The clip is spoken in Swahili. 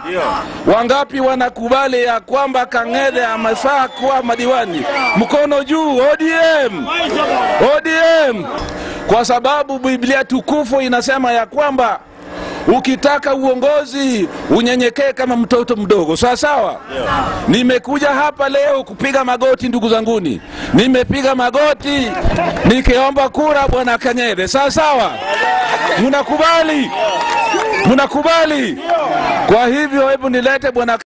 Wangapi wanakubali ya kwamba Kang'ethe amefaa kuwa madiwani? Mkono juu. ODM, ODM, kwa sababu Biblia tukufu inasema ya kwamba ukitaka uongozi unyenyekee kama mtoto mdogo, sawa sawa. Nimekuja hapa leo kupiga magoti, ndugu zanguni, nimepiga magoti nikiomba kura bwana Kang'ethe, sawa sawa. Mnakubali? Mnakubali? Kwa hivyo hebu nilete bwana